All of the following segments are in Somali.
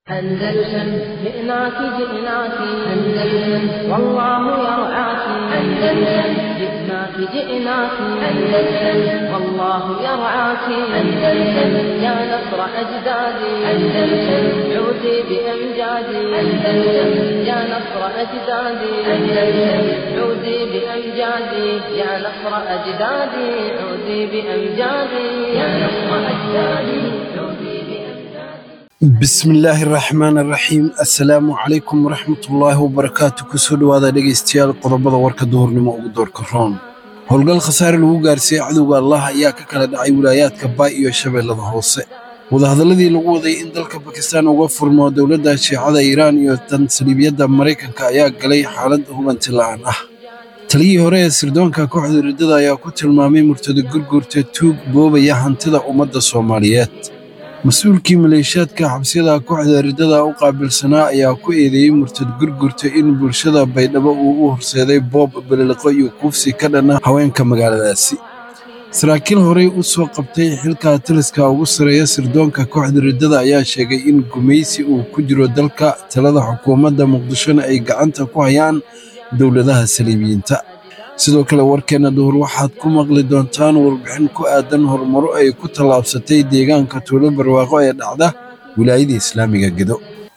أندلسن جئناك جئناك أندلسن والله يرعاك أندلسن جئناك جئناك أندلسن والله يرعاك أندلسن يا نصر أجدادي أندلسن عودي بأمجادي أندلسن يا نصر أجدادي أندلسن عودي بأمجادي يا نصر أجدادي عودي بأمجادي يا نصر أجدادي عودي بأمجادي bismillaahi raxmaani raxiim assalaamu calaykum waraxmatullaahi wabarakaatu kusoo dhowaada dhegaystayaal qodobada warka duhurnimo ugu doorka roon howlgal khasaare lagu gaarsiiyey cadowga allah ayaa ka kala dhacay wilaayaadka baay iyo shabeellada hoose wadahadalladii lagu waday in dalka bakistaan uga furmo dowladda shiicada iiraan iyo tan saliibiyadda maraykanka ayaa galay xaalad hubanti la'aan ah taliyii hore ee sirdoonka kooxda riddada ayaa ku tilmaamay murtada gurgurta tuug boobaya hantida ummadda soomaaliyeed mas-uulkii maleeshiyaadka xabsiyada kooxda riddada u qaabilsanaa ayaa ku eedeeyey murtad gurgurta in bulshada baydhabo uu u horseeday boob beliliqo iyo kuufsi ka dhana haweenka magaaladaasi saraakiil horey u soo qabtay xilka taliska ugu sareeya sirdoonka kooxda riddada ayaa sheegay in gumaysi uu ku jiro dalka talada xukuumadda muqdishona ay gacanta ku hayaan dowladaha saliibiyiinta sidoo kale warkeenna duhur waxaad ku maqli doontaan warbixin ku aadan horumaro ay ku tallaabsatay deegaanka tuulo barwaaqo ee dhacda wilaayada islaamiga gedo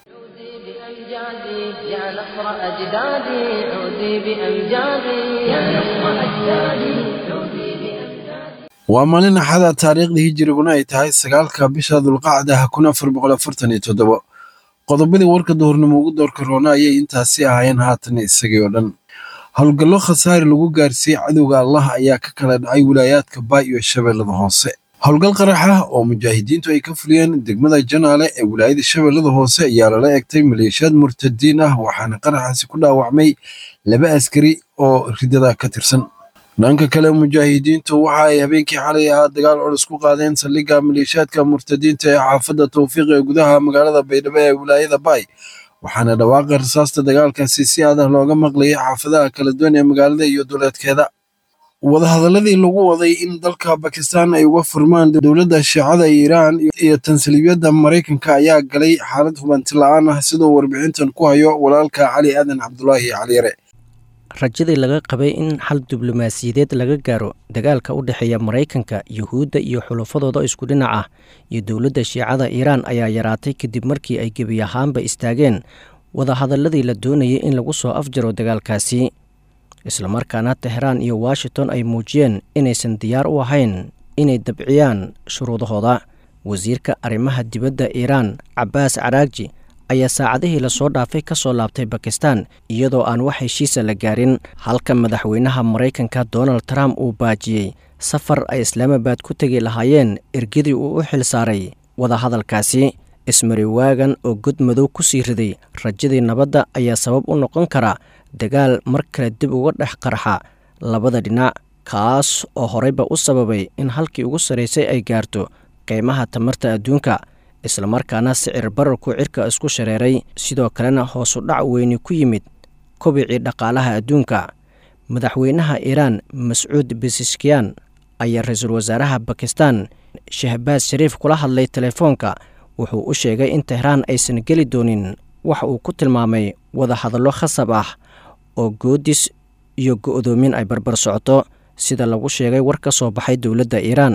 عودي بأمجادي يا نصر أجدادي عودي بأمجادي يا نصر أجدادي عودي بأمجادي waa maalin axada taariikhda hijiriguna ay tahay sagaalka bisha dulqacda kun afar boqol afartan iyo toddobo qodobadii warka duhurnimo ugu doorka roona ayay intaasi ahaayeen haatan isagii oo dhan howlgallo khasaare lagu gaarsiiyey cadowga allah ayaa ka kala dhacay wilaayaadka baay iyo shabeellada hoose howlgal qarax ah oo mujaahidiintu ay ka fuliyeen degmada janaale ee wilaayada shabeellada hoose ayaa lala egtay maleeshiyaad murtadiin ah waxaana qaraxaasi ku dhaawacmay laba askari oo riddada ka tirsan dhanka kale mujaahidiintu waxa ay habeenkii xalay ahaa dagaal culus ku qaadeen saldhigga maleeshiyaadka murtadiinta ee xaafadda towfiiq ee gudaha magaalada baydhabo ee wilaayada baay waxaana dhawaaqa rasaasta dagaalkaasi si adah looga maqlayay xaafadaha kala duwan ee magaalada iyo duleedkeeda wadahadaladii lagu waday in dalka bakistaan ay uga furmaan dowladda shiicada iiraan iyo tansaliibiyadda maraykanka ayaa galay xaalad hubanti la'aan ah sidoo warbixintan ku hayo walaalka cali aadan cabdulaahi caliyare rajadii laga qabay in xal diblomaasiyadeed laga gaaro dagaalka u dhexeeya maraykanka yuhuudda iyo xulafadooda isku dhinac ah iyo dowladda shiicada iiraan ayaa yaraatay kadib markii ay gebi ahaanba istaageen wadahadaladii la doonayay in lagu soo afjaro dagaalkaasi islamarkaana teheraan iyo washington ay muujiyeen inaysan diyaar u ahayn inay dabciyaan shuruudahooda wasiirka arrimaha dibadda iiraan cabbaas caraagji ayaa saacadihii lasoo dhaafay ka soo laabtay bakistan iyadoo aan wax heshiisa la gaarin halka madaxweynaha maraykanka donald trump uu baajiyey safar ay islaamabad ku tegi lahaayeen ergadii uu u xil saaray wadahadalkaasi ismari waagan oo god madow ku sii riday rajadii nabadda ayaa sabab u noqon kara dagaal mar kale dib uga dhex qarxa labada dhinac kaas oo horeyba u sababay in halkii ugu sarraysay ay gaarto qiimaha tamarta adduunka islamarkaana sicir bararku cirka isku shareeray sidoo kalena hoosu dhac weyni ku yimid kobicii dhaqaalaha adduunka madaxweynaha iiraan mascuud besiskiyan ayaa ra-iisul wasaaraha bakistan shahbaas shariif kula hadlay telefoonka wuxuu u sheegay in tehraan aysan geli doonin wax uu ku tilmaamay wadahadallo khasab ah oo goodis iyo go'doomin ay barbar socoto sida lagu sheegay war ka soo baxay dowladda iiraan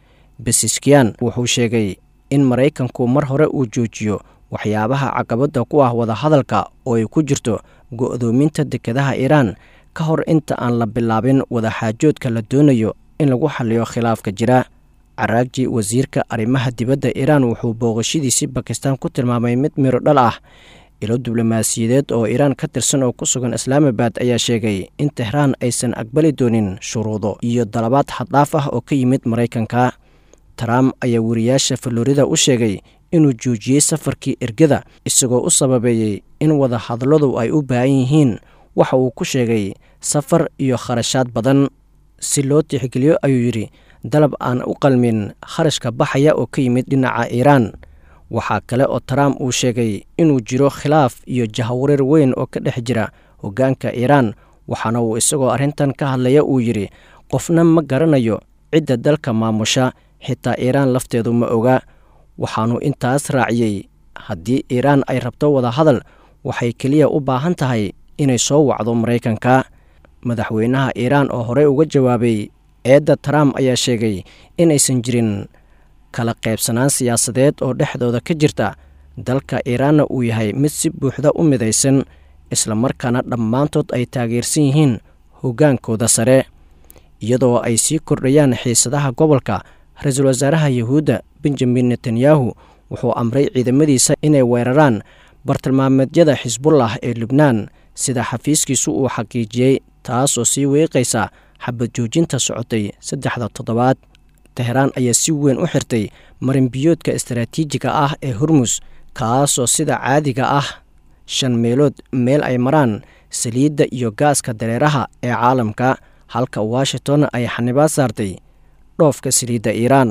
besiskiyan wuxuu sheegay in maraykanku mar hore uu joojiyo waxyaabaha caqabadda ku ah wadahadalka oo ay ku jirto go'doominta dekedaha iiraan ka hor inta aan la bilaabin wadaxaajoodka la doonayo in lagu xaliyo khilaafka jira caraagji wasiirka arrimaha dibadda iiraan wuxuu booqashadiisii bakistaan ku tilmaamay mid miro dhal ah ilo diblomaasiyadeed oo iiraan ka tirsan oo ku sugan islaamabad ayaa sheegay in tehraan aysan aqbali doonin shuruudo iyo dalabaad xaddhaaf ah oo ka yimid maraykanka trump ayaa wariyaasha falorida u sheegay inuu joojiyey safarkii ergada isagoo u sababeeyey in wadahadalladu ay u baahan yihiin waxa uu ku sheegay safar iyo kharashaad badan si loo tixgeliyo ayuu yidhi dalab aan u qalmin kharashka baxaya oo ka yimid dhinaca iiraan waxaa kale oo trump uu sheegay inuu jiro khilaaf iyo jahawareer weyn oo ka dhex jira hoggaanka iiraan waxaana uu isagoo arrintan ka hadlaya uu yidhi qofna ma garanayo cidda dalka maamusha xitaa iiraan lafteedu ma oga waxaanu intaas raaciyey haddii iiraan ay rabto wadahadal waxay keliya u baahan tahay inay soo wacdo maraykanka madaxweynaha iiraan oo horey uga jawaabay eedda trump ayaa sheegay inaysan jirin kala qaybsanaan siyaasadeed oo dhexdooda ka jirta dalka iiraanna uu yahay mid si buuxda u midaysan islamarkaana dhammaantood ay taageersan yihiin hoggaankooda sare iyadoo ay sii kordhayaan xiisadaha gobolka ra-iisul wasaaraha yuhuudda benjamin netanyahu wuxuu amray ciidamadiisa inay weeraraan bartilmaameedyada xisbullah ee lubnaan sida xafiiskiisu uu xaqiijiyey taas oo sii weeqaysa xabad joojinta socotay saddexda toddobaad teheraan ayaa si weyn u xirtay marinbiyoodka istaraatiijiga ah ee hormus kaasoo sida caadiga ah shan meelood meel ay maraan saliidda iyo gaaska dareeraha ee caalamka halka washington ay xanibaad saartay dhoofka saliidda iiraan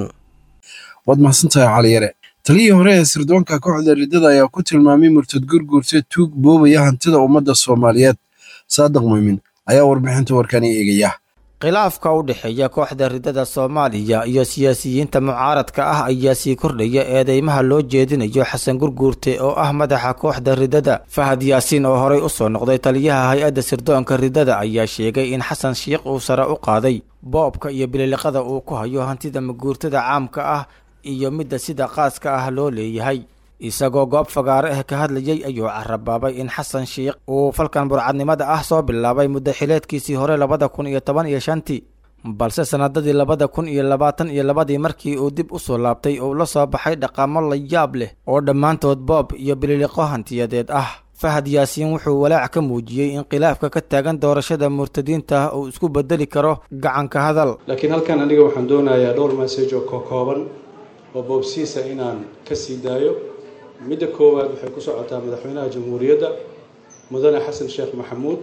waad mahadsantahay caliyare taliyii hore ee sirdoonka kooxda riddada ayaa ku tilmaamay murtad gurguurta tuug boobaya hantida ummadda soomaaliyeed saadiq muumin ayaa warbixinta warkani eegaya khilaafka u dhexeeya kooxda riddada soomaaliya iyo siyaasiyiinta mucaaradka ah ayaa sii kordhaya eedeymaha loo jeedinayo xasan gurguurte oo ah madaxa kooxda riddada fahad yaasiin oo horey u soo noqday taliyaha hay-adda sirdoonka riddada ayaa sheegay in xasan shiikh uu sare u qaaday boobka iyo bililiqada uu ku hayo hantida maguurtada caamka ah iyo midda sida qaaska ah loo leeyahay isagoo goob fagaare ah ka hadlayay ayuu carabaabay in xasan shiikh uu falkan burcadnimada ah soo bilaabay muddo xileedkiisii hore labada kun iyo toban iyo shantii balse sanadadii labada kun iyo labaatan iyo labadii markii uu dib u soo laabtay uu la soo baxay dhaqamo la yaab leh oo dhammaantood boob iyo bililiqo hantiyadeed ah fahad yaasiin wuxuu walaac ka muujiyey in khilaafka ka taagan doorashada murtadiinta uu isku bedeli karo gacanka hadal laakiin halkan aniga waxaan doonayaa dhowr message oo kokooban oo boobsiisa inaan ka sii daayo midda koowaad waxay ku socotaa madaxweynaha jamhuuriyadda mudane xasan sheekh maxamuud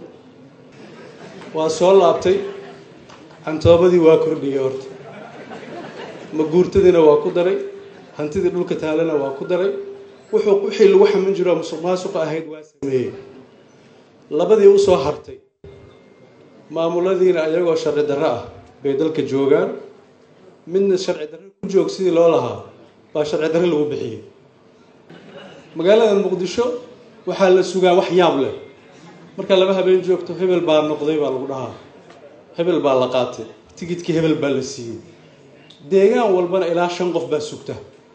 waa soo laabtay cantoobadii waa kordhiyey horta maguurtadiina waa ku daray hantidii dhulka taalana waa ku daray wuxuu wixii lagu xamin jiro musuq maasuqa ahayd waa sameeyey labadii usoo hartay maamuladiina iyagoo sharci darro ah bay dalka joogaan midna sharci darro ku joog sidii loo lahaa baa sharci darro lagu bixiyey magaalada muqdisho waxaa la sugaa wax yaab leh markaa laba habeen joogto hebel baa noqday baa lagu dhahaa hebel baa la qaatay tigidkii hebel baa la siiyey deegaan walbana ilaa shan qof baa sugta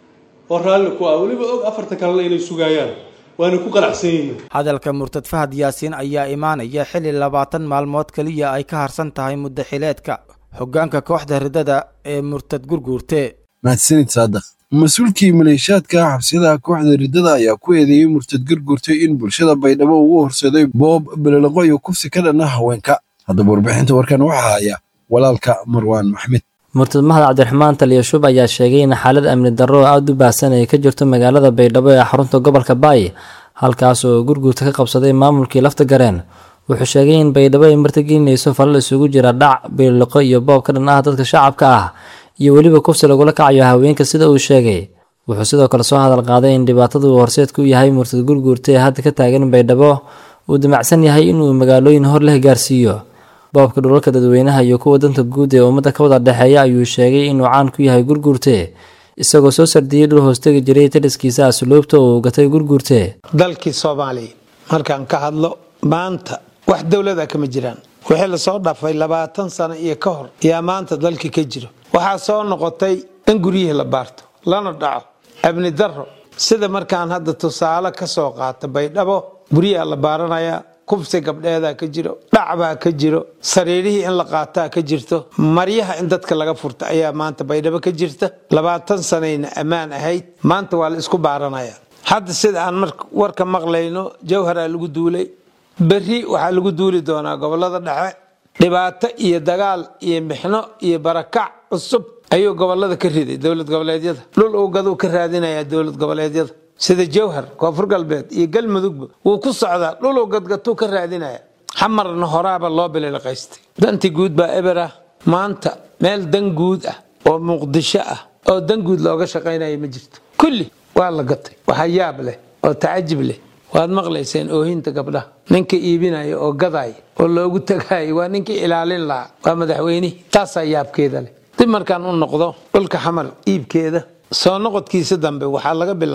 oo raalli ku ah weliba og afarta kalena inay sugaayaan waana ku qanacsan yihiin hadalka murtad fahad yaasiin ayaa imaanaya xilli labaatan maalmood keliya ay ka harsan tahay muddo xileedka hoggaanka kooxda riddada ee murtad gurguurte mahadsanid saadiq mas-uulkii maleeshaadka xabsiyadaha kooxda riddada ayaa ku eedeeyey murtad gurgurtay in bulshada baydhabo ugu horseeday boob bililiqo iyo kufsi ka dhanna haweenka haddaba warbixinta warkan waxaa haya walaalka marwaan maxmed murtad mahad cabdiraxmaan taliya shub ayaa sheegay in xaalad amni darro oo aada u baahsan ay ka jirto magaalada baydhabo ee xarunta gobolka baay halkaas oo gurguurta ka qabsaday maamulkii lafta gareen wuxuu sheegay in baydhabo ay martigelinayso falal isugu jira dhac bililiqo iyo boob ka dhan ah dadka shacabka ah iyo weliba kufsi lagula kacayo haweenka sida uu sheegay wuxuu sidoo kale soo hadal qaaday in dhibaatada uu horseedka u yahay murtad gurguurta ee hadda ka taagan baydhabo uu damacsan yahay inuu magaalooyin hor leh gaarsiiyo boobka dhulalka dadweynaha iyo kuwa danta guud ee ummadda ka wada dhexeeya ayuu sheegay inuu caan ku yahay gurguurte isagoo soo sardiyey dhul hoostegi jiray taliskiisa asluubta uu gatay gurguurte dalkii soomaaliya markaan ka hadlo maanta wax dowlada kama jiraan wixii lasoo dhafay labaatan sano iyo ka hor yaa maanta dalkii ka jiro waxaa soo noqotay in guryihii la baarto lana dhaco abni daro sida markaan hadda tusaale ka soo qaata baydhabo guryaha la baaranayaa kubsi gabdheedaa ka jiro dhacbaa ka jiro sariirihii in la qaataa ka jirto maryaha in dadka laga furta ayaa maanta baydhabo ka jirta labaatan sanayna ammaan ahayd maanta waa la isku baaranaya hadda sida aan warka maqlayno jawharaa lagu duulay berri waxaa lagu duuli doonaa gobolada dhexe dhibaato iyo dagaal iyo mixno iyo barakac cusub ayuu gobolada ka riday dowlad goboleedyada dhul uu gaduu ka raadinayaa dowlad goboleedyada sida jawhar koonfur galbeed iyo galmudugba wuu ku socdaa dhuluu gadgatuu ka raadinaya xamarna horaaba loo bililiqaystay danti guud baa eber ah maanta meel dan guud ah oo muqdisho ah oo dan guud looga shaqaynaya ma jirto kulli waa la gatay waxaa yaab leh oo tacajib leh waad maqlayseen oohinta gabdhaha ninka iibinaya oo gadaya oo loogu tagaaya waa ninkii ilaalin lahaa waa madaxweynihii taasaa yaabkeeda leh dib markaan u noqdo dhulka xamar iibkeeda soo noqodkiisa dambe waxaa laga bilaabay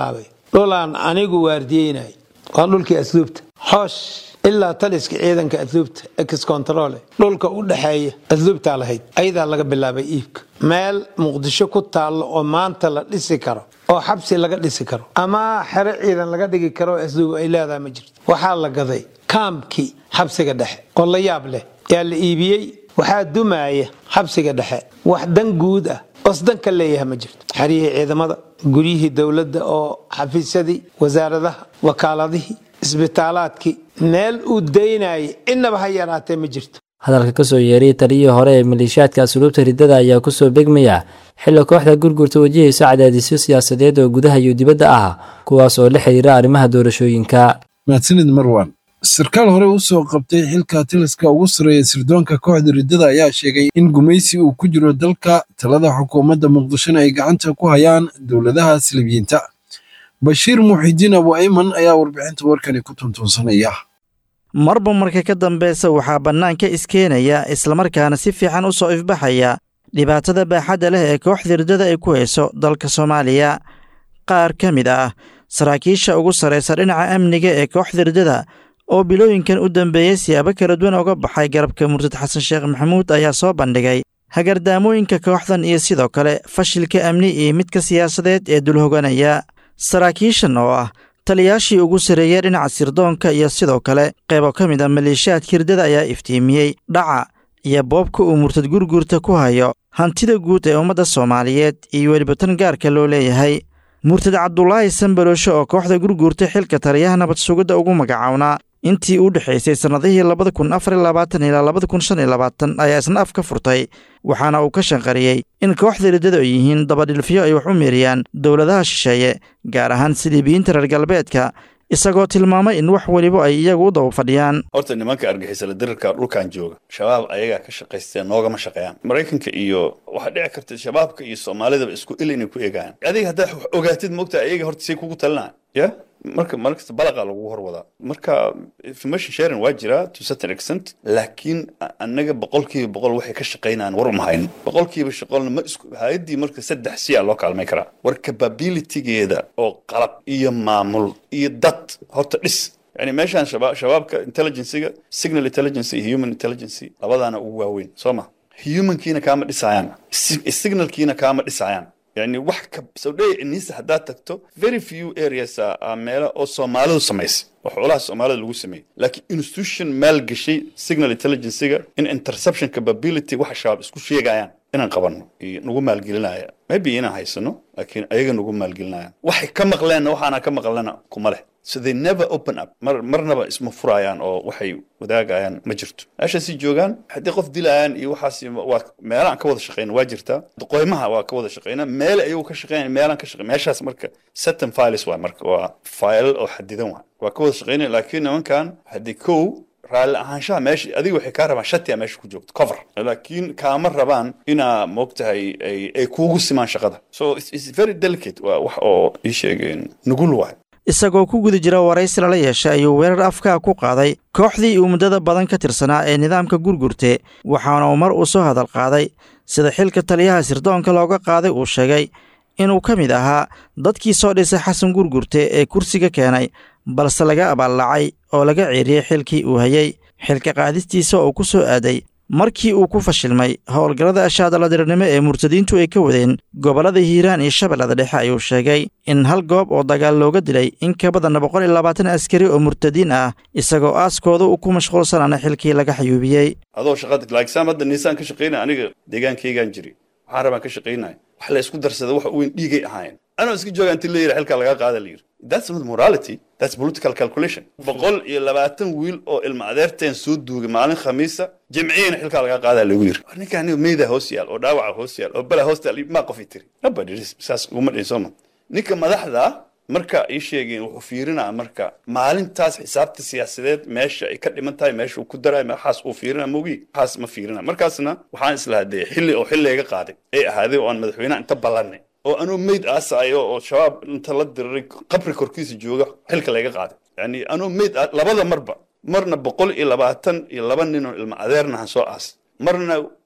dhulaan anigu waardiyeynay waa dhulkii asluubta xoosh ilaa taliska ciidanka asluubta ex controle dhulka u dhexeeya asluubtaa lahayd ayadaa laga bilaabay iibka meel muqdisho ku taallo oo maanta la dhisi karo oo xabsi laga dhisi karo ama xero ciidan laga dhigi karo oo asluub ay leedahay ma jirto waxaa la gaday kaamkii xabsiga dhexe oo la yaab leh yaa la iibiyey waxaa dumaaya xabsiga dhexe wax dan guud ah osdan ka leeyaha ma jirto xeryihii ciidamada guryihii dowladda oo xafiisyadii wasaaradaha wakaaladihii isbitaalaadkii meel uu daynayay innaba ha yaraatee ma jirto hadalka kasoo yeeray taliyihii hore ee maleeshiyaadka asluubta riddada ayaa kusoo begmaya xilli kooxda gurgurta wajahaysa cadaadisyo siyaasadeed oo gudaha iyo dibadda ah kuwaas oo la xiriira arrimaha doorashooyinka mahadsanid marwan sarkaal hore u soo qabtay xilka taliska ugu sarreeya sirdoonka kooxda riddada ayaa sheegay in gumaysi uu ku jiro dalka talada xukuumadda muqdishona ay gacanta ku hayaan dowladaha silibiyiinta bashiir muuxidiin abu ayman ayaa warbixinta warkani ku tuntuunsanaya marba marka ka dambeysa waxaa bannaanka iskeenaya islamarkaana si fiican u soo ifbaxaya dhibaatada baaxadda leh ee kooxda riddada ay ku hayso dalka soomaaliya qaar ka mid ah saraakiisha ugu sarraysa dhinaca amniga ee kooxda riddada oo bilooyinkan u dambeeyey siyaabo kala duwan uga baxay garabka murtad xasan sheekh maxamuud ayaa soo bandhigay hagardaamooyinka kooxdan iyo sidoo kale fashilka amni iyo midka siyaasadeed ee dulhoganaya saraakiishan oo ah taliyaashii ugu sarreeyey dhinaca sirdoonka iyo sidoo kale qaybo ka mid a maleeshiyaadka riddada ayaa iftiimiyey dhaca iyo boobka uu murtad gurgurta ku hayo hantida guud ee ummadda soomaaliyeed iyo weliba tan gaarka loo leeyahay murtad cabdulaahi sanbalooshe oo kooxda gurgurta xilka taliyaha nabad sugidda ugu magacawnaa intii u dhexaysay sannadihii labada kun afar iyo labaatan ilaa labada kun shan iyo labaatan ayaa isna af ka furtay waxaana uu ka shanqariyey in kooxda riddada ay yihiin dabadhilfyo ay wax u meeriyaan dowladaha shisheeye gaar ahaan siliibiyiinta reer galbeedka isagoo tilmaamay in wax weliba ay iyagu u daba fadhiyaan horta nimanka argixisala dirirka dhulkan jooga shabaab ayagaa ka shaqaysteen noogama shaqeeyaan maraykanka iyo waxaa dhici karta shabaabka iyo soomaalidaba isku il inay ku eegaan adiga haddaad wax ogaatid moogtaa ayaga horta say kugu talinaan ya marka markasta balaqa lagu horwadaa marka information sharing waa jiraa to certain extent laakiin annaga boqolkiiba boqol waxay ka shaqaynayaan war uma hayno boqolkiiba shaqolna ma isku hay-addii marka saddex si a loo kaalmay karaa war capabilitygeeda oo qalab iyo maamul iyo dad horta dhis yani meeshaan shaba shabaabka intelligenciga signal intelligence iyo human intelligence labadaana ugu waaweyn soo ma humankiina kaama dhisayaan signalkiina kaama dhisayaan yani wax ka sawdhey inisa haddaad tagto very few areas a meelo oo soomaalidu samaysay oo xoolaha soomaalida lagu sameeyey laakiin institution maal gashay signal intelligencega in interception capability waxa shabaab isku sheegayaan inaan qabanno iyo nagu maalgelinaya maybe inaan haysano laakiin ayaga nagu maalgelinayaan waxay ka maqleenna waxaana ka maqlena kuma leh so they never open up mar marnaba isma furayaan oo waxay wadaagayaan ma jirto meeshaasi joogaan haddii qof dilayaan iyo waxaas waa meelaan ka wada shaqeyna waa jirtaa qoymaha waa ka wada shaqeyna meel ayagu ka shaqeynaya meelaan ka shaqey meeshaas marka certain files waa marka waa file oo xadidan waa waa ka wada shaqeynaya laakiin nimankan haddii kow raalli ahaanshaha meesha adiga waxay kaa rabaan shatiya meesha ku joogto cover laakiin kaama rabaan inaa moogtahay ay ay kuugu simaan shaqada so it's very delicate waa wax oo ii sheegeen nugul waay isagoo ku guda jira waraysi lala yeeshay ayuu weerar afkaa ku qaaday kooxdii uu muddada badan ka tirsanaa ee nidaamka gurgurte waxaana uu mar uu soo hadal qaaday sida xilka taliyaha sirdoonka looga qaaday uu sheegay inuu ka mid ahaa dadkii soo dhisay xasan gurgurte ee kursiga keenay balse laga abaallacay oo laga ceeriyey xilkii uu hayey xilka qaadistiisa oo ku soo aaday markii uu ku fashilmay howlgallada ashaadaladirnimo ee murtadiintu ay ka wadeen gobollada hiiraan iyo shabeellada dhexe ayuu sheegay in hal goob oo dagaal looga dilay in ka badan boqol iyo labaatan askari oo murtadiin ah isagoo aaskooda uu ku mashquulsanaana xilkii laga xayuubiyey adoo shaqada laakiin hadda niisaan ka shaqaynaya aniga deegaankaygaan jiri waxaan rabaan ka shaqaynaya wax la isku darsada wax weyn dhiigay ahaayeen anoo iska jooga inti la yidhi xilkaa lagaa qaada la yidhi that's not morality that's political calculation boqol iyo labaatan wiil oo ilma adeerteen soo duugay maalin khamiisa jimciyana xilkaa lagaa qaadaa lagu yiri ninka aniga meyda hoos yaal oo dhaawaca hoos yaal oo bala hoos yaal maa qof i tiri nobody saas uguma dhihin sooma ninka madaxda marka ii sheegeen wuxuu fiirinaa marka maalintaas xisaabta siyaasadeed meesha ay ka dhiman tahay meesha uu ku darayo waxaas uu fiirina mogi waxaas ma fiirina markaasna waxaan islahaa dee xilli oo xilliga qaaday ay ahaaday oo aan madaxweynaha inta ballanay oo anuu meyd aasayo oo shabaab inta la diriray qabri korkiisa jooga xilka layga qaaday yani anuu meyd labada marba marna boqol iyo labaatan iyo laba nin oo ilma adeernahan soo aas marna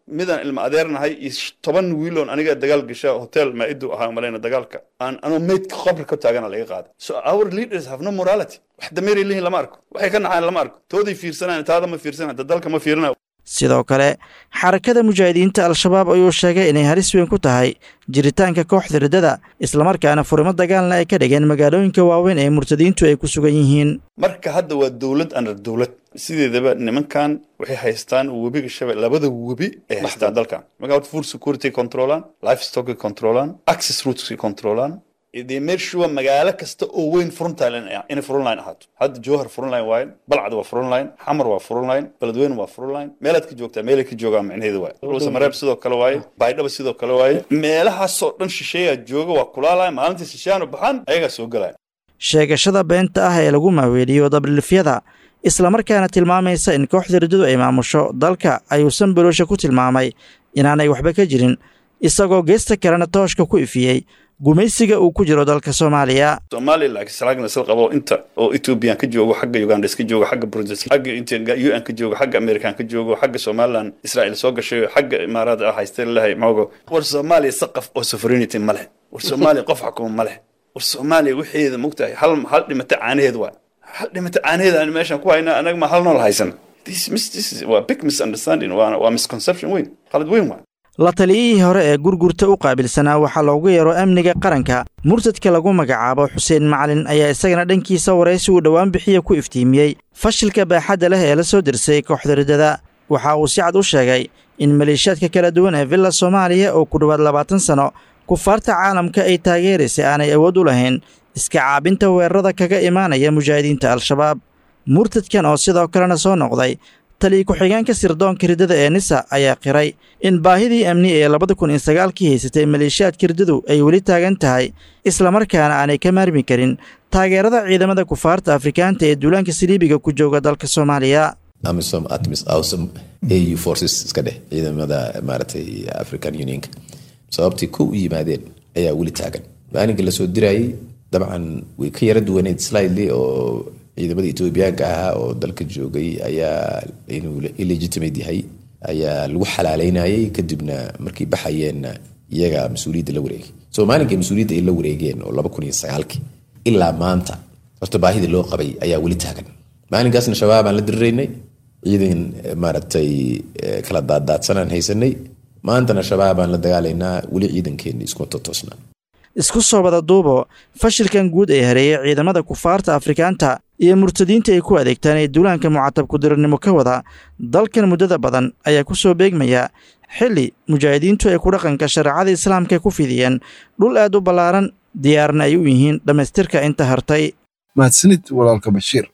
midaan ilma adeernahay iyo toban wiiloon aniga dagaal gasha hotel maa'idu ahaa malayna dagaalka aan anoo maydka qabri ka taagana laga qaada so our leaders have no morality wax dameeray leeyihin lama arko waxay ka nacaan lama arko tooday fiirsanaan taada ma fiirsanaan dalka ma fiirina sidoo kale xarakada mujaahidiinta al-shabaab ayuu sheegay inay halis weyn ku tahay jiritaanka kooxda riddada islamarkaana furimo dagaalna ay ka dhigeen magaalooyinka waaweyn ee murtadiintu ay ku sugan yihiin marka hadda waa dowlad anar dowlad sideedaba nimankan waxay haystaan webiga shabel labada webi ay haystaan dalkan marka horta food security controlaan life stock controlaan access routes controlaan dee meeshuwa magaalo kasta oo weyn frontline inay frontline ahaato hadda jowhar frontline waaye balcad waa frontline xamar waa frontline beledweyne waa frontline meelaad ka joogtaa meelay ka joogaan micnaheedu waaye ruusamareeb sidoo kale waaye baydhaba sidoo kale waaye meelahaasoo dhan shisheeyaa jooga waa kulaalaya maalintii shisheeyanu baxaan ayagaa soo galaya sheegashada beenta ah ee lagu maaweeliyo dabdhilifyada islamarkaana tilmaamaysa in kooxda riddadu ay maamusho dalka ayuusan baloosha ku tilmaamay inaanay waxba ka jirin isagoo geesta kalena tooshka ku ifiyey gumaysiga uu ku jiro dalka soomaaliya soomaaliya laakiin salaagna sal qabo inta oo ethoobiyan ka joogo xagga uganda iska joogo xagga burundi xagga u n ka joogo xagga american ka joogo xagga somaliland israel soo gashay xagga imaaraad ah haystee lalahay moogo war soomaaliya saqaf oo sovereignity ma leh war soomaaliya qof xukuma ma leh war soomaaliya waxeeda mogtahay hal hal dhimata caanaheed waa hal dhimata caanaheed aan meeshan ku hayna anaga ma hal nool haysan this mis this waa big misunderstanding waa waa misconception weyn qalad weyn waa la taliyihii hore ee gurgurta u qaabilsanaa waxaa loogu yeero amniga qaranka murtadka lagu magacaabo xuseen macalin ayaa isagana dhankiisa waraysi uu dhowaan bixiya ku iftiimiyey fashilka baaxadda leh ee la soo dirsay kooxda riddada waxa uu si cad u sheegay in maleeshiyaadka kala duwan ee villa soomaaliya oo ku dhowaad labaatan sanno kufaarta caalamka ay taageeraysay aanay awood u lahayn iska caabinta weerarada kaga imaanaya mujaahidiinta al-shabaab murtadkan oo sidoo kalena soo noqday taliya ku-xigeenka sirdoonka riddada ee nisa ayaa qiray in baahidii amni ee labada kun iyo sagaalkii haysatay maleeshiyaadka riddadu ay weli taagan tahay islamarkaana aanay ka maarmi karin taageerada ciidamada kufaarta afrikaanta ee duulaanka saliibiga ku jooga dalka soomaaliya amisom atmis awsom au forces iska dheh ciidamada maaragtay african unionka sababtii ku u yimaadeen ayaa weli taagan maalinka lasoo dirayay dabcan way ka yara duwaneed slidely oo ciidamada etoobiyaanka ahaa oo dalka joogay ayaa inuu illegitimate yahay ayaa lagu xalaaleynayay kadibna markay baxayeenna iyaga mas-uuliyadda la wareegay so maalinkay mas-uuliyadda ay la wareegeen oo laba kun iyo sagaalkii ilaa maanta horta baahida loo qabay ayaa weli taagan maalinkaasna shabaabaan la diriraynay ciidan maaragtay kala daaddaadsanaan haysanay maantana shabaabaan la dagaalaynaa weli ciidankeenna iskuma totoosnaa isku soo wada duubo fashilkan guud ee hareeyay ciidamada kufaarta afrikaanta iyo murtadiinta ay ku adeegtaan ee duulaanka mucatab kudirirnimo ka wada dalkan muddada badan ayaa ku soo beegmaya xilli mujaahidiintu ay ku dhaqanka shareecada islaamka ku fidiyeen dhul aad u ballaaran diyaarna ay u yihiin dhammaystirka inta hartay mahadsanid walaalka bashiir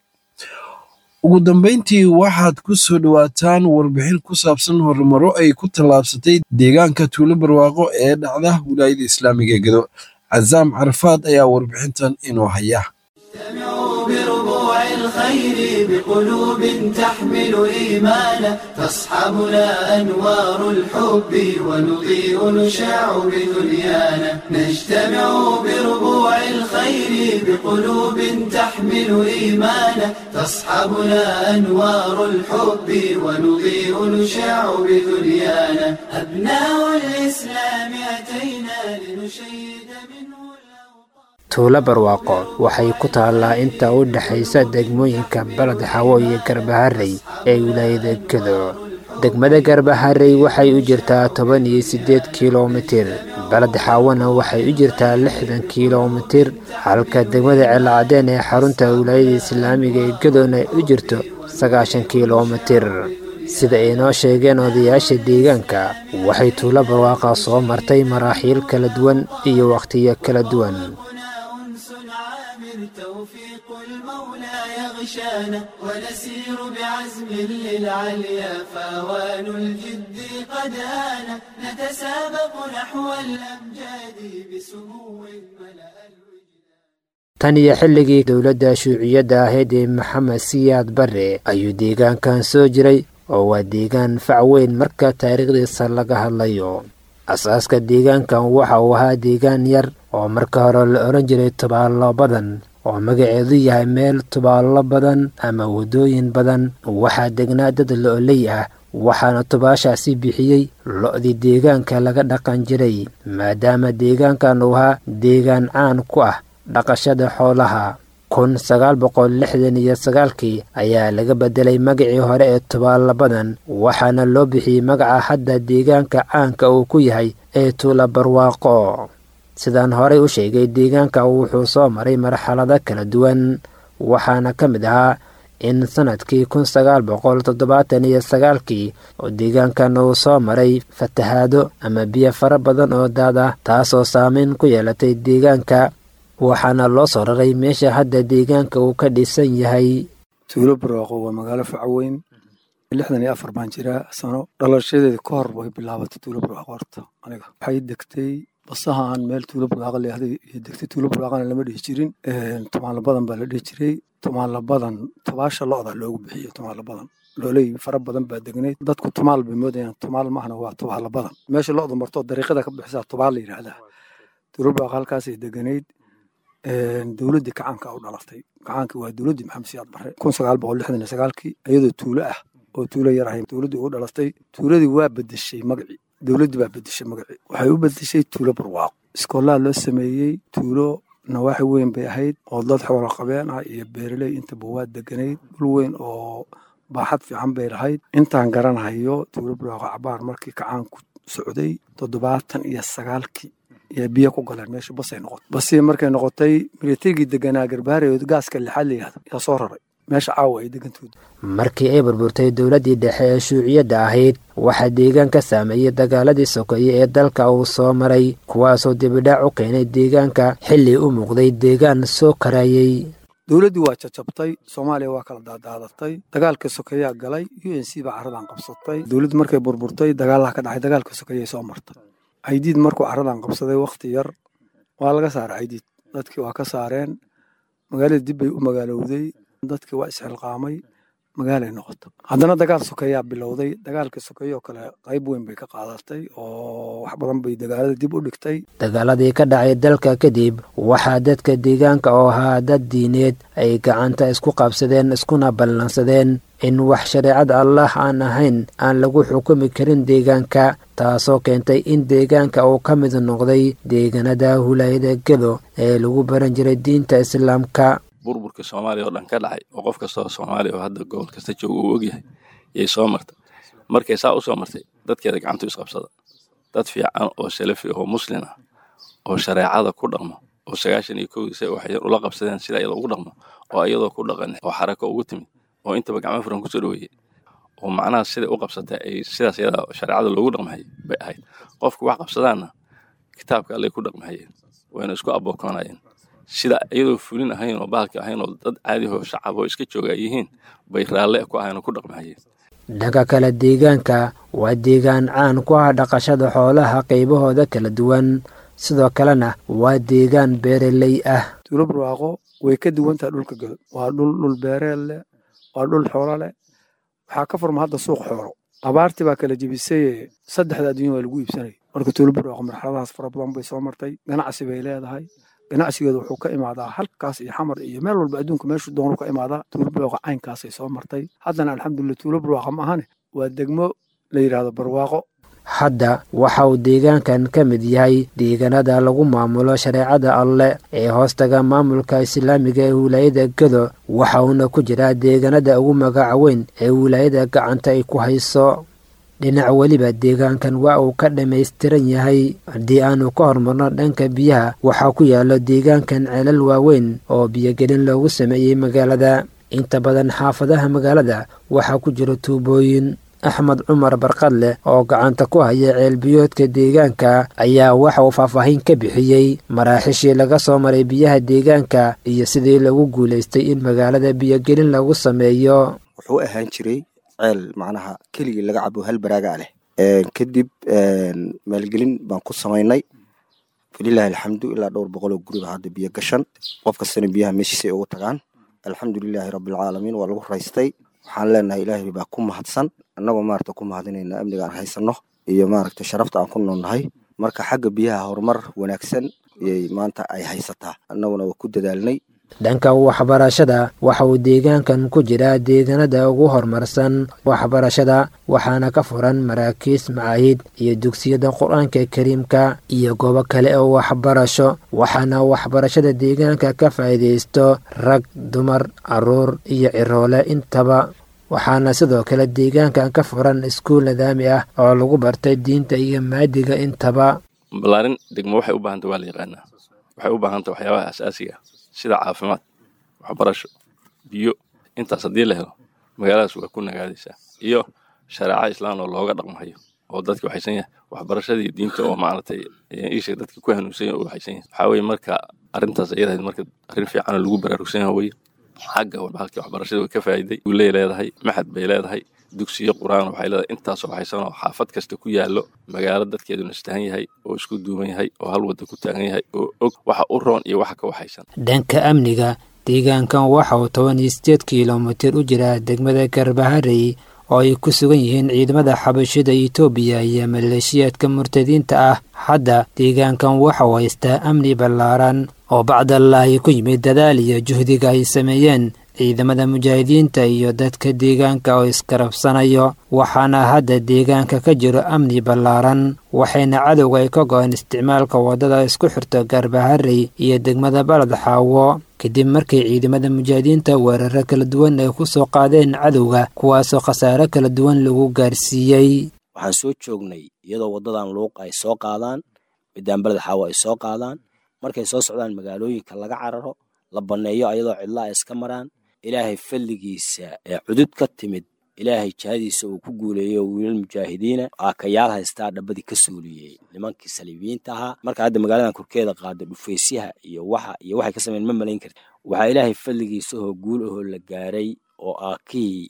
ugu dambayntii waxaad ku soo dhowaataan warbixin ku saabsan horumaro ay ku tallaabsatay deegaanka tuulo barwaaqo ee dhacda wilaayada islaamiga ee gedo cazaam carafaad ayaa warbixintan inoo haya بربوع الخير بقلوب تحمل إيمانا تصحبنا أنوار الحب ونضيء نشاع بدنيانا نجتمع بربوع الخير بقلوب تحمل إيمانا تصحبنا أنوار الحب ونضيء نشاع بدنيانا أبناء الإسلام أتينا لنشيد منه tuulo barwaaqo waxay ku taallaa inta u dhexaysa degmooyinka baled xawo iyo garbaharey ee wilaayada gedo degmada garbaharey waxay u jirtaa toban iyo siddeed kilomitir baled xawona waxay u jirtaa lixdan kilomitir halka degmada ceelcadeen ee xarunta wilaayada islaamiga ee gedona ay u jirto sagaashan kilomitir sida ay noo sheegeen odayaasha deegaanka waxay tuulo barwaaqa soo martay maraaxiil kala duwan iyo wakhtiyo kala duwan توفيق المولى يغشانا ونسير بعزم للعليا فاوان الجد قد آن نتسابق نحو الأمجاد بسمو ملأ tan iyo xilligii dowladda shuuciyadda ahayd ee maxamed siyaad barre ayuu deegaankan soo jiray oo waa deegaan fac weyn marka taariikhdiisa laga hadlayo asaaska deegaankan waxa uu ahaa deegaan yar oo marka hore la odhan jiray tubaallo badan oo magaceedu yahay meel tubaallo badan ama waddooyin badan waxaa degnaa dad lo-oley ah waxaana tubaashaasi bixiyey lo-dii deegaanka laga dhaqan jiray maadaama deegaankan uu ahaa deegaan caan ku ah dhaqashada xoolaha kun sagaal boqol lixdan iyo sagaalkii ayaa laga bedelay magacii hore ee tubaalabadan waxaana loo bixiyey magaca hadda deegaanka caanka uu ku yahay ee tuula barwaaqo sidaan horey u sheegay deegaanka wuxuu soo maray marxalado kala duwan waxaana ka mid ahaa in sanadkii kun sagaal boqol toddobaatan iyo sagaalkii oo deegaankan uu soo maray fatahaado ama biyo fara badan oo daad ah taasoo saameyn ku yeelatay deegaanka waxaana loo soo raray meesha hadda deegaanka uu ka dhisan yahay tuulo barwaaqo waa magaalo facaweyn lixdan iyo afar baan jiraa sano dhalashadeeda ka hor way bilaabatay tuulo barwaaqo horta aniga waxay degtay basaha aan meel tuulo barwaaqo leehday iyo degtay tuulo barwaaqana lama dhihi jirin tumaalo badan baa la dhihi jiray tumaalo badan tubaasha lo-da loogu bixiyo tumaalo badan looley fara badan baa degnayd dadku tumaal bay moodayaan tumaal mahna waa tubaalo badan meesha lo-du marto dariiqada ka bixisaa tubaal la yidhaahdaa tuulo barwaaqo halkaasay deganayd dowladdii kacaanka u dhalatay kacaanka waa dowladdii maxamed siyaad barre kun sagaal boqol lixdan iyo sagaalkii iyadoo tuulo ah oo tuulo yar ahay dowladdii ugu dhalatay tuuladii waa bedeshay magacii dowladdii baa bedeshay magacii waxay u bedeshay tuulo barwaaqo iskoolaha loo sameeyey tuulo nawaaxi weyn bay ahayd oo dad xoolo qabeen ah iyo beeraley intaba waa deganayd dhul weyn oo baaxad fiican bay lahayd intaan garanahayo tuulo barwaaqo cabaar markii kacaanku socday toddobaatan iyo sagaalkii iyo biyo ku galeen meesha basay noqotay basii markay noqotay militarigii deganaa garbaare gaaska lixaad la yihahdo yaa soo raray meesha caawa ay degantood markii ay burburtay dowladdii dhexe ee shuuciyadda ahayd waxaa deegaan ka saameeyey dagaaladii sokeeye ee dalka uu soo maray kuwaasoo dibidhaac u keenay deegaanka xilli u muuqday deegaan soo karayey dowladdii waa jajabtay soomaaliya waa kala daadaadatay dagaalka sokeeyaa galay u n c baa carradan qabsatay dowladdii markay burburtay dagaalaha ka dhacay dagaalka sokeeyay soo martay caydiid markuu carradan qabsaday wakhti yar waa laga saaray caydiid dadkii waa ka saareen magaalada dib bay u magaalowday dadkii waa isxilqaamay magaalay noqota haddana dagaal sokeeyaa bilowday dagaalka sokeeye oo kale qayb weyn bay ka qaadatay oo wax badan bay dagaalada dib u dhigtay dagaaladii ka dhacay dalka kadib waxaa dadka deegaanka oo ahaa dad diineed ay gacanta isku qabsadeen iskuna ballansadeen in wax shareecada allah aan ahayn aan lagu xukumi karin deegaanka taasoo keentay in deegaanka uu ka mid noqday deegaanada hulaayada gedo ee lagu baran jiray diinta islaamka burburka soomaaliya oo dhan ka dhacay oo qof kastoo soomaaliya oo hadda gobol kasta jooga uu ogyahay yay soo martay markay saa u soo martay dadkeeda gacantu isqabsada dad fiican oo salafi oo muslin ah oo shareecada ku dhaqmo oo sagaashan iyo kowdii say waxay ula qabsadeen sida iyada ugu dhaqmo oo iyadoo ku dhaqan oo xarako ugu timid oo intaba gacmo furan kusoo dhaweeyey oo macnaha siday u qabsatay ay sidaas iyada shareecada loogu dhaqmahayay bay ahayd qofku wax qabsadaanna kitaabka allay ku dhaqmahayeen wayna isku abookoonayeen sida iyadoo fulin ahayn oo bahalka ahayn oo dad caadihoo shacab oo iska jooga ay yihiin bay raalle ku ahayn oo ku dhaqmahayeen dhanka kale deegaanka waa deegaan caan ku ah dhaqashada xoolaha qaybahooda kala duwan sidoo kalena waa deegaan beereley ah tuulo barwaaqo way ka duwan tahay dhulka gado waa dhul dhul beereel leh waa dhul xoolo leh waxaa ka furma hadda suuq xoolo abaartii baa kala jebisay saddexda adduunya waa lagu iibsanaya marka tuulo barwaaqo marxaladahaas fara badan bay soo martay ganacsi bay leedahay ganacsigeeda wuxuu ka imaadaa halkaas iyo xamar iyo meel walba adduunka meeshuu doonu ka imaadaa tuulo barwaaqo caynkaasay soo martay haddana alxamdulillah tuulo barwaaqo ma ahane waa degmo la yidhaahdo barwaaqo hadda waxa uu deegaankan ka mid yahay deegaanada lagu maamulo shareecada alleh ee hoostaga maamulka islaamiga ee wilaayada gedo waxa uuna ku jiraa deegaanada ugu magaca weyn ee wilaayada gacanta ay ku hayso dhinac weliba deegaankan waa uu ka dhammaystiran yahay haddii aanu ka hormarno dhanka biyaha waxaa ku yaalo deegaankan ceelal waaweyn oo biyogelin loogu sameeyey magaalada inta badan xaafadaha magaalada waxaa ku jira tuubooyin axmed cumar barqadleh oo gacanta ku haya ceelbiyoodka deegaanka ayaa waxa uu faahfaahin ka bixiyey maraaxishii laga soo maray biyaha deegaanka iyo sidii lagu guulaystay in magaalada biyogelin lagu sameeyo wuxuu ahaan jiray ceel macnaha keligii laga cabo hal baraaga leh kadib maalgelin baan ku samaynay falilaahi alxamdu ilaa dhowr boqol oo guriba hadda biyo gashan qof kastana biyaha meeshiisay ugu tagaan alxamdulilaahi rabbilcaalamiin waa lagu raystay waxaan leenahay ilaahay baa ku mahadsan annagoo maarata ku mahadinayna amniga aan haysanno iyo maaragta sharafta aan ku noolnahay marka xagga biyaha horumar wanaagsan ayay maanta ay haysataa annaguna waa ku dadaalnay dhanka waxbarashada waxa uu deegaankan ku jiraa deegaanada ugu horumarsan waxbarashada waxaana ka furan maraakiis macaahid iyo dugsiyada qur-aanka kariimka iyo goobo kale oo waxbarasho waxaana waxbarashada deegaanka ka faa'iidaysto rag dumar caruur iyo ciroole intaba waxaana sidoo kale deegaankan ka furan iskuul nidaami ah oo lagu bartay diinta iyo maadiga intaba balaarin degmo waxay u baahanta waa la yaqaanaa waxay u baahanta waxyaabaha asaasiga ah sida caafimaad waxbarasho biyo intaas haddii la helo magaaladaas waa ku nagaadaysaa iyo shareeca islaan oo looga dhaqmahayo oo dadki waxaysan yahay waxbarashadii diinta oo maaragtay isha dadka ku hanuunsan yahay oo waxaysan yahay waxaa weeye marka arrintaas iyadahayd marka arrin fiican oo lagu baraarugsan yahay weye xagga halkii waxbarashada way ka faa'iiday uley leedahay maxad bay leedahay dugsiyo qur-aan waxay leedahay intaasoo waxaysan oo xaafad kasta ku yaallo magaalo dadkeeduna istahan yahay oo isku duuban yahay oo hal wadda ku taagan yahay oo og waxa u roon iyo waxa ka waxaysan dhanka amniga deegaankan waxa uu toban iyo sideed kilomitir u jiraa degmada garbaharey oo ay ku sugan yihiin ciidamada xabashida etoobiya iyo maleeshiyaadka murtadiinta ah hadda deegaankan waxa uu haystaa amni ballaaran oo bacdallaahi ku yimid dadaal iyo juhdiga ay sameeyeen ciidamada mujaahidiinta iyo dadka deegaanka oo iskarabsanayo waxaana hadda deegaanka ka jiro amni ballaaran waxayna cadowga ay ka go-een isticmaalka waddada isku xirto garbaharey iyo degmada balad xaawo kadib markay ciidamada mujaahidiinta weeraro kala duwan ay ku soo qaadeen cadowga kuwaasoo khasaare kala duwan lagu gaarsiiyey waxaan soo joognay iyadoo waddadan luuq ay soo qaadaan midaan baled xaawo ay soo qaadaan markay soo socdaan magaalooyinka laga cararo la banneeyo ayadoo cidla ay iska maraan ilaahay falligiisa ee cudud ka timid ilaahay jihadiisa uu ku guuleeyo wiilal mujaahidiina aakayaal haystaa dhabbadii ka suuliyey nimankii saliibiyiinta ahaa marka hadda magaaladan korkeeda qaada dhufaysyaha iyo waxa iyo waxay ka sameyn ma malayn karti waxaa ilaahay falligiisa oo guul ahoo la gaaray oo aakihii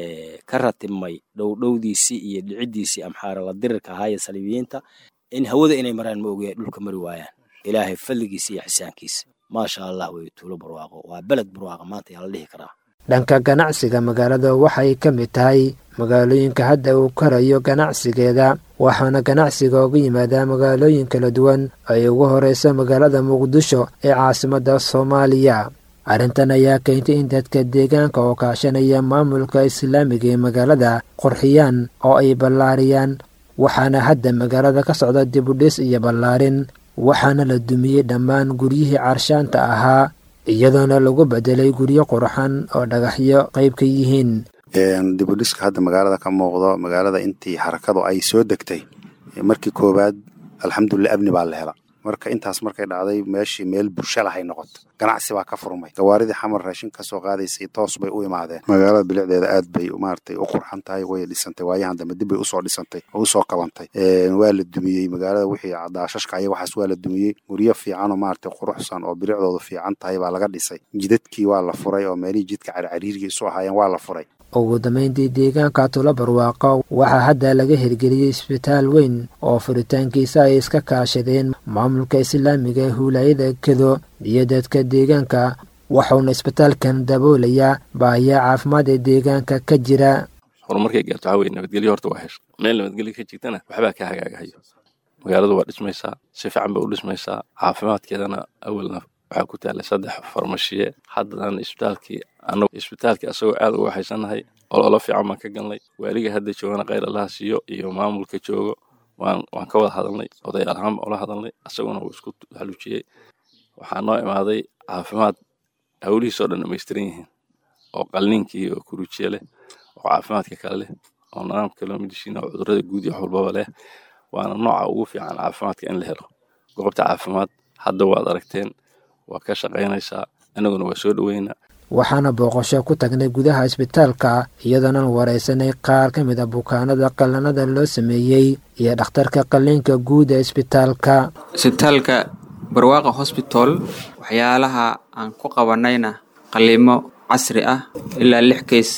ka ratibmay dhowdhowdiisii iyo dhiciddiisii amxaara la dirirka ahaa ee saliibiyiinta in hawada inay maraan ma ogayaa dhulka mari waayaan ilaahay falligiisa iyo xisaankiisa maasha allah wey tuulo barwaaqo waa beled barwaaqo maanta yaa la dhihi karaa dhanka ganacsiga magaalada waxay ka mid tahay magaalooyinka hadda uu karayo ganacsigeeda waxaana ganacsiga uga yimaadaa magaalooyin kala duwan ay ugu horeyso magaalada muqdisho ee caasimadda soomaaliya arrintan ayaa keentay in dadka deegaanka oo kaashanaya maamulka islaamiga ee magaalada qurxiyaan oo ay ballaariyaan waxaana hadda magaalada ka socda dibudhis iyo ballaarin waxaana la dumiyey dhammaan guryihii carshaanta ahaa iyadoona lagu bedelay guryo qurxan oo dhagaxyo qayb ka yihiin dibudhiska hadda magaalada ka muuqdo magaalada intii xarakadu ay soo degtay markii koowaad alxamdulilah amni baa la hela marka intaas markay dhacday meeshii meel bulsho lahay noqoto ganacsi baa ka furmay gawaaridii xamar raashin ka soo qaadaysay toos bay u imaadeen magaalada bilicdeeda aad bay maaragtay u qurxan tahay way dhisantay waayahan dambe dib bay usoo dhisantay oo usoo qabantay waa la dumiyey magaalada wixii daashashka aya waxaas waa la dumiyey guryo fiican oo maaragtay quruxsan oo bilicdoodu fiican tahay baa laga dhisay jidadkii waa la furay oo meelihii jidka carcariirgii isu ahaayeen waa la furay ugu dambeyntii deegaanka tulo barwaaqo waxaa hadda laga hirgeliyey isbitaal weyn oo furitaankiisa ay iska kaashadeen maamulka islaamiga ee huulaayada kedo iyo dadka deegaanka waxauna isbitaalkan daboolayaa baahiya caafimaad ee deegaanka ka jira horumarkay gaarto waxaa weye nabadgelyo horta waa hesho meel nabadgelyo ka jirtana waxbaa ka hagaagahayo magaaladu waa dhismaysaa si fiican bay u dhismaysaa caafimaadkeedana awalna waxaa ku taallay saddex farmashiye haddan isbitaalkii anagu isbitaalkii asagoo aad uga haysannahay ololo fiican baan ka galnay waaliga hadda joogana khayr allaha siiyo iyo maamulka joogo waan waan ka wada hadalnay odayaal ahaan baan ula hadalnay asaguna wuu isku haluujiyey waxaa noo imaaday caafimaad hawlihiisoo dhan dhamaystiran yihiin oo qalniinkii oo kurujiye leh oo caafimaadka kale leh oo nidaamka loo midishiin oo cudurrada guud iyo wax walbaba leh waana nooca ugu fiican caafimaadka in la helo goobta caafimaad hadda waad aragteen waa ka shaqaynaysaa annaguna waa soo dhoweyna waxaana booqasho ku tagnay gudaha isbitaalka iyadoonan waraysanay qaar ka mid a bukaanada qallanada loo sameeyey iyo dhakhtarka qalliinka guud ee isbitaalka isbitaalka barwaaqa hosbital waxyaalaha aan ku qabanayna qalliimo casri ah ilaa lix keys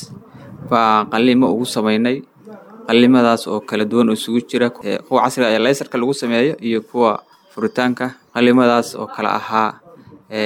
baa qalliimo ugu samaynay qallimadaas oo kala duwan oo isugu jira kuwa casriga ee laysarka lagu sameeyo iyo kuwa furitaanka qallimadaas oo kala ahaa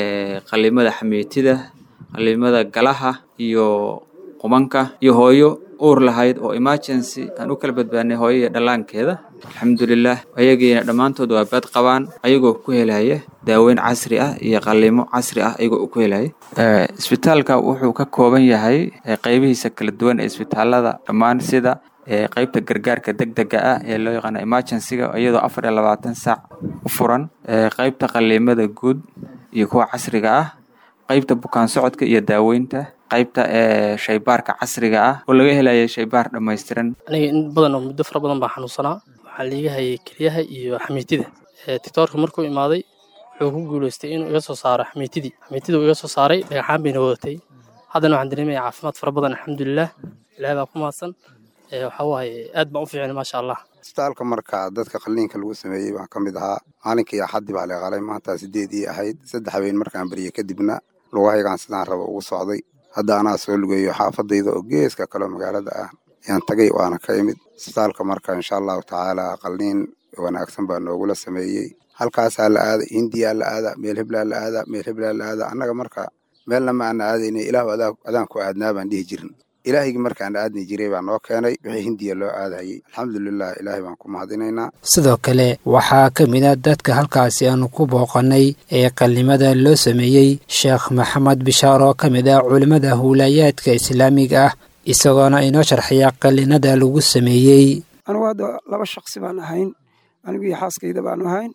qalimada xameetida qalimada galaha iyo qubanka iyo hooyo uur lahayd oo emergency aan u kala badbaadnay hooyo iyo dhallaankeeda alxamdulilah ayagiina dhammaantood waa bad qabaan ayagoo ku helaya daaweyn casri ah iyo qalimo casri ah ayagoo ku helaya isbitaalka wuxuu ka kooban yahay qeybihiisa kala duwan ee isbitaalada dhammaan sida qeybta gargaarka degdega ah ee loo yaqaano emergencyga iyadoo afar iyo labaatan saac u furan qeybta qaliimada guud iyo kuwa casriga ah qeybta bukaan socodka iyo daaweynta qaybta ee shaybaarka casriga ah oo laga helaya shaybaar dhammaystiran aniga in badan oo muddo fara badan baa xanuunsanaa waxaa liiga hayay kelyaha iyo xamiitida tiktoorka markuu imaaday wuxuu ku guuleystay inuu iga soo saaro xamiitidii xamiitidii uu iga soo saaray dhagaxaan bayna wadatay haddana waxaan dareemaya caafimaad fara badan alxamdulilah ilaahay baa ku mahadsan waxaa waaye aad baan u fiicnay maasha allah isbitaalka marka dadka qalliinka lagu sameeyey baan ka mid ahaa maalinkii axaddi baa la qalay maanta sideedii ahayd saddex habeen markaan bariyey kadibna lugahaygaan sidaan raba ugu socday hadda anaa soo lugeeyo xaafadayda oo geeska kaleo magaalada ah ayaan tagay waana ka imid isbitaalka marka insha allahu tacaala qalliin wanaagsan baa noogula sameeyey halkaasaa la aada hindiyaa la aada meel heblaa la aada meel heblaa la aada annaga marka meelna ma aana aadayna ilaahu adaan ku aadnaa baan dhihi jirin ilaahigii markaan aadni jiray baa noo keenay wixii hindiya loo aadayay alxamdulilah ilaahay baan ku mahadinaynaa sidoo kale waxaa ka mid a dadka halkaasi aanu ku booqannay ee qallimada loo sameeyey sheekh maxamed bishaar oo ka mid ah culimmada howlaayaadka islaamiga ah isagoona inoo sharxaya qallinada lagu sameeyey anigu hadda laba shaksi baan ahayn anigu iyo xaaskayda baanu ahayn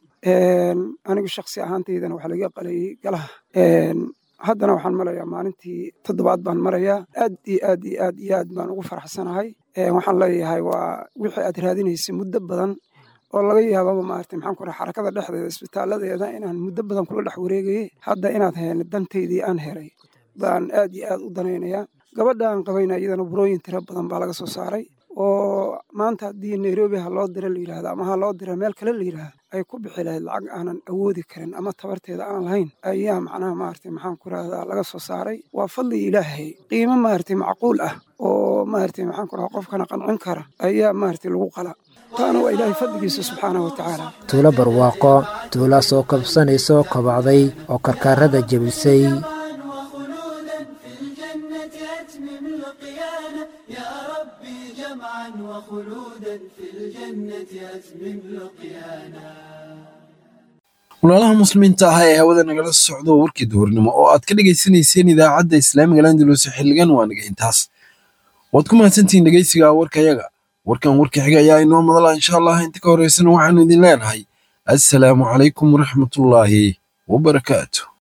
anigu shaksi ahaantaydana waxaa laga qalayay galaha haddana waxaan marayaa maalintii toddobaad baan marayaa aad iyo aad iyo aad iyo aad baan ugu faraxsanahay waxaan leeyahay waa wixii aad raadinaysay muddo badan oo laga yaababa maarata maxaan ku raha xarakada dhexdeeda isbitaaladeeda inaan muddo badan kula dhex wareegayay hadda inaad heen dantaydii aan helay baan aad iyo aad u danaynayaa gabadha aan qabayna iyadana burooyin tiro badan baa laga soo saaray oo maanta haddii nairobi ha loo dira la yidhahda ama ha loo dira meel kale la yidhahda ay ku bixi lahayd lacag aanan awoodi karin ama tabarteeda aan lahayn ayaa macnaha maaragtay maxaan ku rahdaa laga soo saaray waa fadli ilaahay qiimo maaragtay macquul ah oo maaragtay maxaan ku rahaa qofkana qancin kara ayaa maaragtay lagu qala taana waa ilaahay fadligiisa subxaanahu wa tacaala tuulo barwaaqo tuula soo kabsanaysoo kobacday oo karkaarada jebisay walaalaha muslimiinta ah ee hawada nagala socdo warkii duhurnimo oo aad ka dhegaysanayseen idaacadda islaamiga landalus xilligan waa naga intaas waad ku mahadsantihiin dhegeysiga warkayaga warkan warka xiga ayaa inoo madala insha allah inta ka horeysana waxaanu idin leenahay assalaamu calaykum waraxmatullaahi wabarakaatu